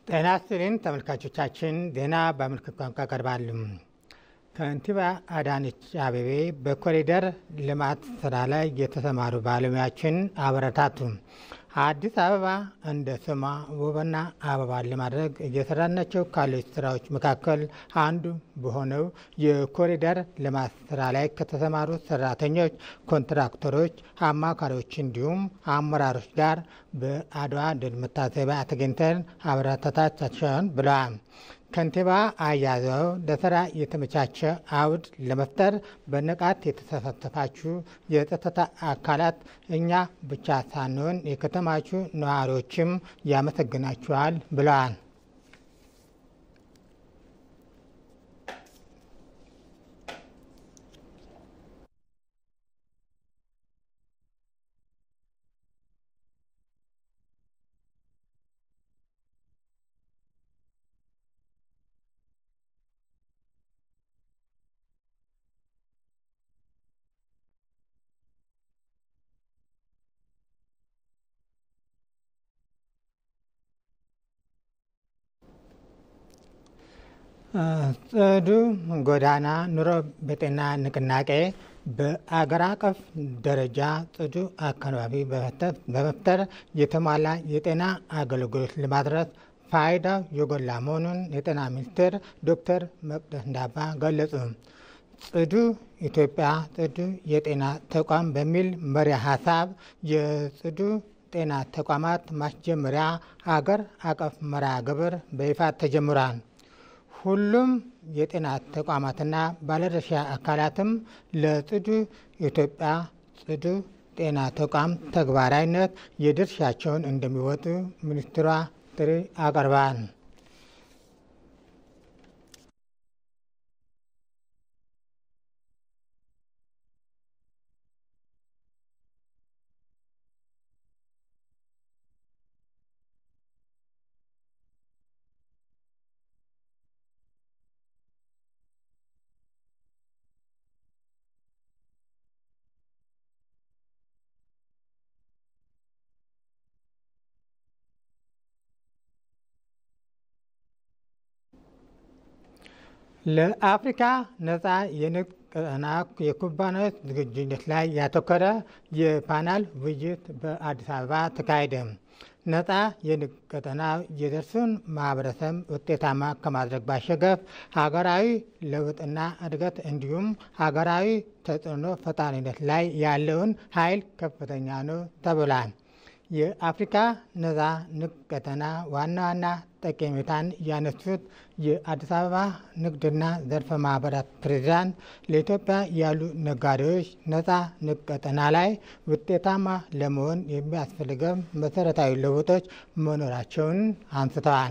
ጤና ይስጥልኝ ተመልካቾቻችን፣ ዜና በምልክት ቋንቋ ቀርባል። ከንቲባ አዳነች አቤቤ በኮሪደር ልማት ስራ ላይ የተሰማሩ ባለሙያዎችን አበረታቱ። አዲስ አበባ እንደ ስሟ ውብና አበባን ለማድረግ እየሰራናቸው ካሉት ስራዎች መካከል አንዱ በሆነው የኮሪደር ልማት ስራ ላይ ከተሰማሩ ሰራተኞች፣ ኮንትራክተሮች፣ አማካሪዎች እንዲሁም አመራሮች ጋር በአድዋ ድል መታሰቢያ ተገኝተን አበረታታቸውን ብለዋል። ከንቲባ አያይዘው ለስራ የተመቻቸ አውድ ለመፍጠር በንቃት የተሳተፋችሁ የጸጥታ አካላት እኛ ብቻ ሳንሆን የከተማችሁ ነዋሪዎችም ያመሰግናችኋል ብለዋል። ጽዱ ጎዳና ኑሮ በጤና ንቅናቄ በአገር አቀፍ ደረጃ ጽዱ አካባቢ በመፍጠር የተሟላ የጤና አገልግሎት ለማድረስ ፋይዳው የጎላ መሆኑን የጤና ሚኒስቴር ዶክተር መቅደስ ዳባ ገለጹ። ጽዱ ኢትዮጵያ ጽዱ የጤና ተቋም በሚል መሪ ሀሳብ የጽዱ ጤና ተቋማት ማስጀመሪያ አገር አቀፍ መርሃ ግብር በይፋ ተጀምሯል። ሁሉም የጤና ተቋማትና ባለድርሻ አካላትም ለጽዱ ኢትዮጵያ ጽዱ ጤና ተቋም ተግባራዊነት የድርሻቸውን እንደሚወጡ ሚኒስትሯ ጥሪ አቅርበዋል። ለአፍሪካ ነፃ የንግድ ቀጠና የኩባንያዎች ዝግጁነት ላይ ያተኮረ የፓናል ውይይት በአዲስ አበባ ተካሄደ። ነፃ የንግድ ቀጠና የደርሱን ማህበረሰብ ውጤታማ ከማድረግ ባሻገር ሀገራዊ ለውጥና እድገት እንዲሁም ሀገራዊ ተጽዕኖ ፈጣሪነት ላይ ያለውን ኃይል ከፍተኛ ነው ተብሏል። የአፍሪካ ነፃ ንግድ ቀጠና ዋና ዋና ጠቀሜታን ያነሱት የአዲስ አበባ ንግድና ዘርፈ ማህበራት ፕሬዚዳንት ለኢትዮጵያ ያሉ ነጋዴዎች ነፃ ንግድ ቀጠና ላይ ውጤታማ ለመሆን የሚያስፈልገው መሰረታዊ ለውጦች መኖራቸውን አንስተዋል።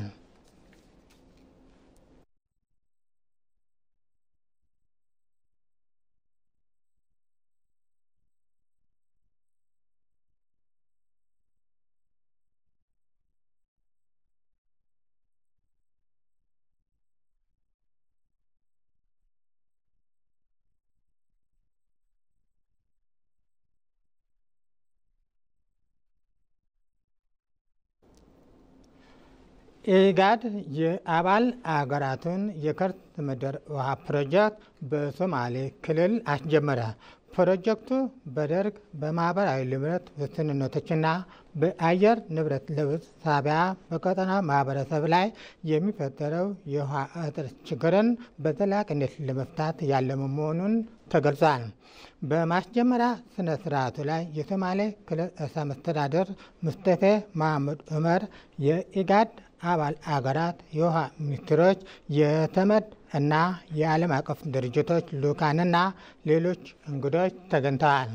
ኢጋድ የአባል አገራቱን የከርሰ ምድር ውሃ ፕሮጀክት በሶማሌ ክልል አስጀመረ። ፕሮጀክቱ በደርግ በማህበራዊ ንብረት ውስንነቶችና በአየር ንብረት ለውጥ ሳቢያ በቀጠናው ማህበረሰብ ላይ የሚፈጠረው የውሃ እጥረት ችግርን በዘላቂነት ለመፍታት ያለመ መሆኑን ተገልጿል። በማስጀመሪያ ስነ ስርዓቱ ላይ የሶማሌ ክልል ርዕሰ መስተዳድር ሙስጠፌ መሐመድ ዑመር፣ የኢጋድ አባል አገራት የውሃ ሚኒስትሮች፣ የተመድ እና የዓለም አቀፍ ድርጅቶች ልኡካንና ሌሎች እንግዶች ተገኝተዋል።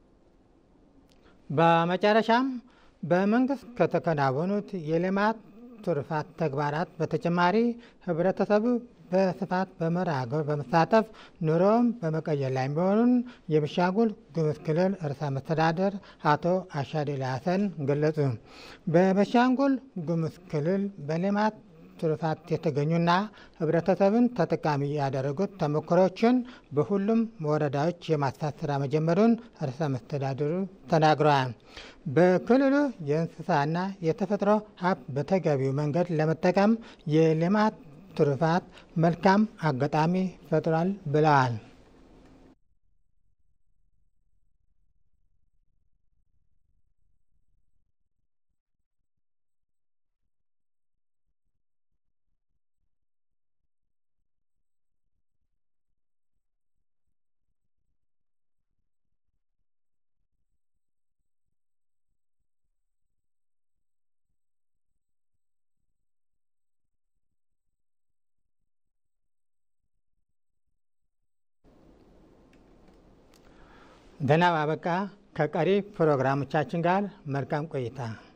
በመጨረሻም በመንግስት ከተከናወኑት የልማት ትሩፋት ተግባራት በተጨማሪ ህብረተሰቡ በስፋት በመርሃ ግብር በመሳተፍ ኑሮውን በመቀየር ላይ መሆኑን የቤኒሻንጉል ጉሙዝ ክልል ርዕሰ መስተዳድር አቶ አሻድሊ ሀሰን ገለጹ። በቤኒሻንጉል ጉሙዝ ክልል በልማት ትሩፋት የተገኙና ህብረተሰብን ተጠቃሚ ያደረጉት ተሞክሮችን በሁሉም ወረዳዎች የማስፋት ስራ መጀመሩን ርዕሰ መስተዳድሩ ተናግረዋል። በክልሉ የእንስሳና የተፈጥሮ ሀብት በተገቢው መንገድ ለመጠቀም የልማት ትሩፋት መልካም አጋጣሚ ፈጥሯል ብለዋል። ደህና አበቃ። ከቀሪ ፕሮግራሞቻችን ጋር መልካም ቆይታ